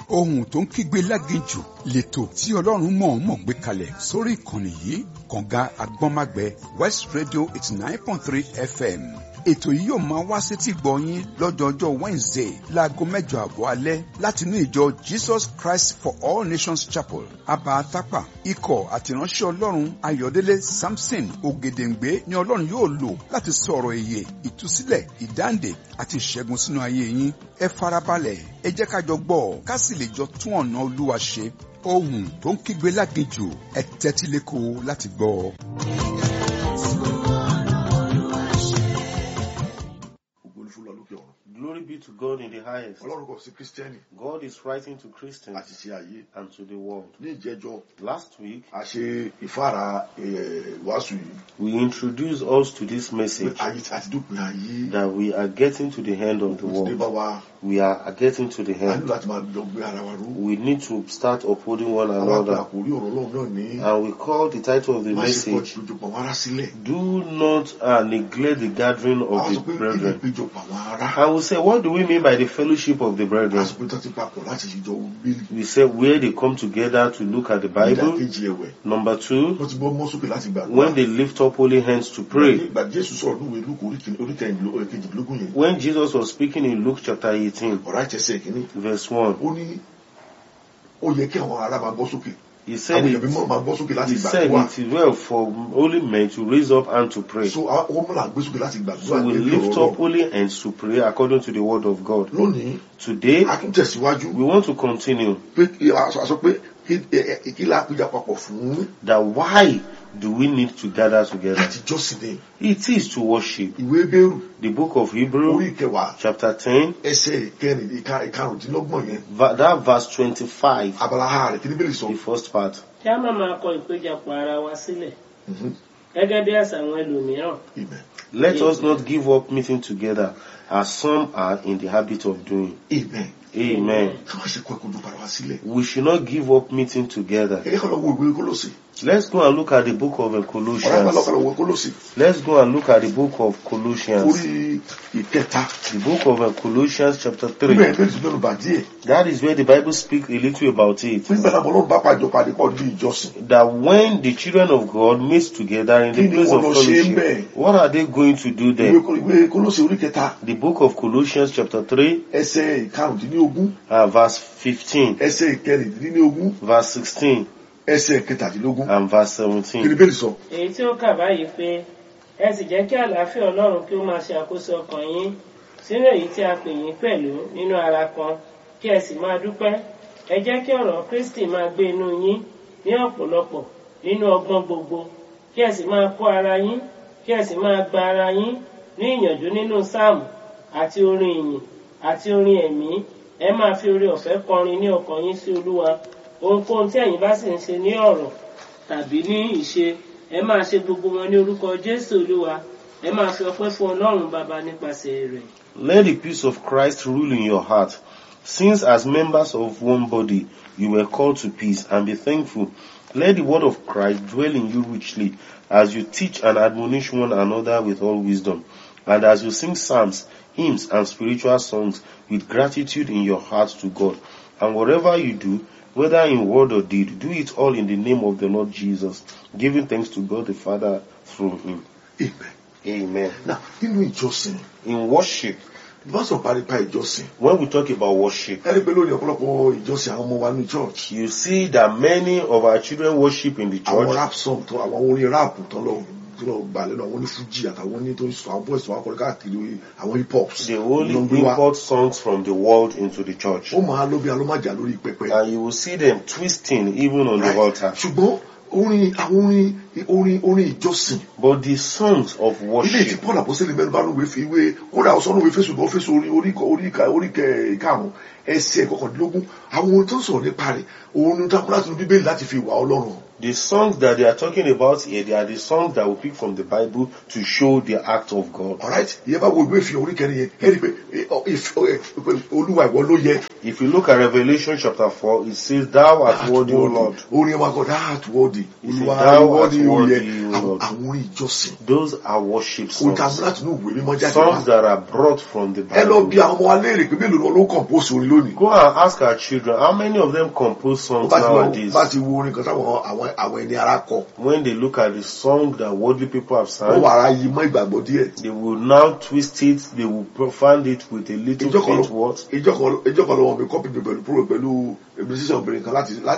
ohun tó ń kígbe láginjù lẹ́tọ̀ tí ọlọ́run mọ̀ọ́mọ̀ gbé kalẹ̀ sórí ìkànnì yìí kànga agbọ́nmágbẹ́ west radio eighty nine point three fm ètò yìí yóò máa wá sétí gbọ̀nyín lọ́jọ́jọ́ wednesday láago mẹ́jọ àbọ̀ alẹ́ láti inú ìjọ jesus christ for all nations chapel abatapa ikọ̀ àtìránṣẹ́ ọlọ́run ayọ̀délé samson ògèdèǹgbé ni ọlọ́run yóò lò láti sọ̀rọ̀ èyè ìtúsílẹ̀ ìdáǹdè àti ìṣẹ́gun sínú ayé yín ẹ farabalẹ̀ ẹ jẹ́ ká jọ gbọ́ ká sì lè jọ tún ọ̀nà olúwa ṣe ohun tó ń kígbe láginjù ẹ tẹ́tí lẹ́kọ̀ọ́ láti gbọ́ ọ. ògo ni fún lọ lókè ọ̀run Glory be to God in the highest. ọlọ́run kò sí kírísítẹ́nì God is writing to Christians àti ṣe ayé and to the world. ní ìjẹ́jọ́ Last week, a ṣe ìfára eh, ìwàásù yìí we introduced us to this pé message ayé ti àti dópin ayé that we are getting to the end of the kò sí dé bá world. wa We are getting to the a nílò end. láti máa jọ gbé ara wa ró We need to start upholding one àwọn àgbà another. àkórí ọ̀rọ̀ ọlọ́run náà ní And we call the title of the má ṣe pọ̀ message, ìpéjọpọ̀ àwọn ará sílẹ̀ Do Not uh, Neglect the Gathering àwọn of sọ the pé kí ni Brethren. ìpéjọpọ̀ àwọn ará And we say, what do we mean by the fellowship of the a brethren? sọ pé tó ti papọ̀ láti ṣèjọ bíbélì We say where they come together to look at the Bible. ìdàkejì ẹ̀wẹ̀ Number two, wọ́n ti bọ́ mọ́ sókè láti gbàdúrà when they lift up holy hands to pray. ìgbà jésù sọ̀rọ̀ ní ìwé lúkù oríkejìlélógún yẹn When Jesus was speaking in Luke chapter 18, ọ̀rá ìtẹ̀sẹ̀ kìíní verse 1, ó ní ó yẹ kí àwọn ará máa gbọ́ sókè he said, àwọn èèyàn it, mímọ́ máa gbọ́ sókè láti he said gbàdúrà it is well for holy men to raise up and to pray. so àwọn ọmọ náà gbé sókè láti gbàdúrà So we níbi lift ọ̀rọ̀ up holy hands to pray according to the word of God. lónìí Today, a tún tẹ̀síwájú we want to continue pé kí- a sọ a sọ pé kí- ẹ- ẹ- kí la péjà papọ̀ fún that why do we need to gather together? láti jọ́sìn ní It is to worship. ìwé bẹ́rù The book of orí Hebrew ìkẹwàá chapter 10, ẹsẹ̀ ìkẹrin ìka- ìkarùndínlọ́gbọ̀n yẹn va- that verse 25, abala ha rẹ̀ kí ni bẹ́ẹ̀ sọ the first part. kí a má máa kọ ìpéjọpọ̀ ara wa sílẹ̀ Mhm. gẹ́gẹ́ bí àṣà àwọn ẹlòmíràn Amen. Let us not give up meeting together as some are in the habit of doing. Amen. Amen. ká má ṣe kọ ìkojú para wa sílẹ̀ We should not give up meeting together. ẹ kọ́ lọ wo ìwé kólósì Let's go and look at the book of uh, ọ̀rẹ́ bá Colossians. lọ́kọ̀ lọ wo kólósì Let's go and look at the book of Colossians. orí ìkẹta The book of uh, Colossians chapter 3. níbẹ̀ bẹ́ẹ̀ ti mẹ́nu bà díẹ̀ That is where the Bible speaks a little about it. nígbà náà ọlọ́run bá pàjọ pàdé pọ̀ ní ìjọsìn That when the children of God meet together in the Kí ni place of wọ́n lọ ṣe ń fellowship, bẹ̀? what are they going to do ìwé there? Kó- ìwé kólósì orí kẹta The book of Colossians chapter 3, ẹsẹ̀ ìkarùndínlógún uh, verse 15, ẹsẹ̀ ìkẹrìndínlógún verse 16, ẹsẹ̀ kẹtàdínlógún and verse kí ni 17. bẹ́ẹ̀ sọ èyí tí ó kà báyìí pé ẹ sì jẹ́ kí àlàáfíà ọlọ́run kí ó máa ṣe àkóso ọkàn yín sínú èyí tí a pè yín pẹ̀lú nínú ara kan kí ẹ sì máa dúpẹ́ ẹ jẹ́ kí ọ̀rọ̀ kristi máa gbé inú yín ní ọ̀pọ̀lọpọ̀ nínú ọgbọ́n gbogbo kí ẹ sì máa kọ́ ara yín kí ẹ sì máa gba ara yín ní ìyànjú nínú sáàmù àti orin ìyìn àti orin ẹ̀mí ẹ máa fi oore ọ̀fẹ́ kọrin ní ọkàn yín sí olúwa ohunkóhun tí ẹ̀yin bá sì ń ṣe ní ọ̀rọ̀ tàbí ní ìṣe ẹ máa ṣe gbogbo wọn ní orúkọ jésù olúwa ẹ máa fi ọpẹ́ fún ọlọ́run bàbá nípasẹ̀ rẹ̀. Let the peace of Christ rule in your heart, since as members of one body you were called to peace, and be thankful. Let the word of Christ dwell in you richly, as you teach and admonish one another with all wisdom, and as you sing psalms, hymns, and spiritual songs with gratitude in your heart to God. And whatever you do, whether in word or deed, do it all in the name of the Lord Jesus, giving thanks to God the Father through him. amen Amen. na nínú ìjọsìn In worship, bá sọ parípa ìjọsìn when we talk about worship, ẹni pé lónìí ọ̀pọ̀lọpọ̀ ìjọsìn àwọn ọmọ wa ní church you see that many of our children worship in the àwọn church. rap song tó àwọn orin rap tó lọ tó lọ gbà lẹ́nu àwọn onífújì àtàwọn oní tó ń sọ àwọn boys tó wà kọrin káàkiri àwọn hip hops They only ló ń gbé wá. import songs from the world into the church. ó máa ló bí alómájà lórí pẹpẹ And you will see them twisting even on the Right. altar. ṣùgbọ́n orin àwọn orin orin orin ìjọsìn But the songs of ilé tí worship, paul àpọ́sẹ́lẹ̀ mẹ́rin bá lówe fi wé kódà ọ̀sán lówe fèsì lọ́wọ́ fèsì orí orí orí orí karùn-ún ẹsẹ̀ kọkàndínlógún àwọn ohun tó ń sọ̀rọ̀ nípa rẹ̀ òun ni tákùn láti inú bíbélì láti fi wà ọlọ́run hàn. the songs that they are talking about here, they are the songs that we pick from the Bible to show the act of God. alright ìyẹn bá wo ìwé ìfihàn orí kẹrin yẹn ẹ rí i pé ẹ, ọ, ìf- ọ, ẹ, pé olúwa ìwọ ló yẹ If you look at Revelation chapter 4, it says, Thou art worthy, O Lord. orin ẹ̀ máa kọ that worthy He said, olúwa Thou ìwọ art ni ni ó yẹ worthy, O àwọn Lord. àwọn orin ìjọsìn Those are worship kò dá songs. láti inú ìwé mímọ́ jáde wá Songs that are brought from the ẹ lọ bí Bible. àwọn ọmọ wa léèrè pé mélòó ni wọn ló compose orin lónìí Go and ask our children how many of them compose wọ́n songs bá ti lọ nowadays. bá ti wo orin kan táwọn àwọn àwọn ẹni ara kọ When they look at the song that worldly people have wọ́n sang, wà ara yí mọ́ ìgbàgbọ́ díẹ̀ they will now twist it, they will profane it with a little ìjọ kan faint words. ìjọ kan ìjọ kan lọ́wọ́ mi kọ́pì mi pẹ̀lú pẹ̀lú musician obìnrin kan láti